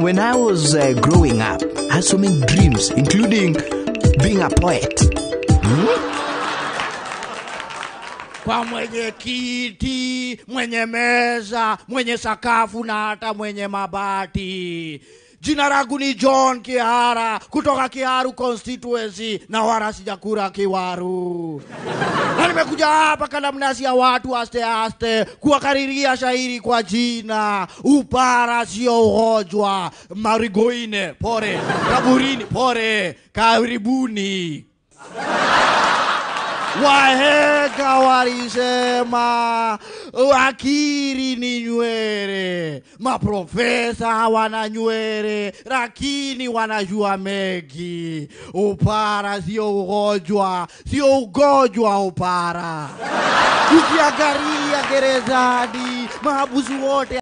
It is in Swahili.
when I was uh, growing up, I had so many dreams, including being a poet. kwa mwenye kiti, mwenye meza, mwenye sakafu na hata mwenye mabati. Jina langu ni John Kihara kutoka Kiharu constituency na wala sijakura Kiwaru, na nimekuja hapa kadamnasi ya watu aste aste kuwakariria shairi kwa jina upara sio ugonjwa, marigoine pore, kaburini pore, karibuni. Wahenga walisema akili ni nywele, maprofesa hawana nywele, lakini wanajua mengi. Upara sio ugonjwa, sio ugonjwa upara. Ukiangalia gerezani, mahabusu wote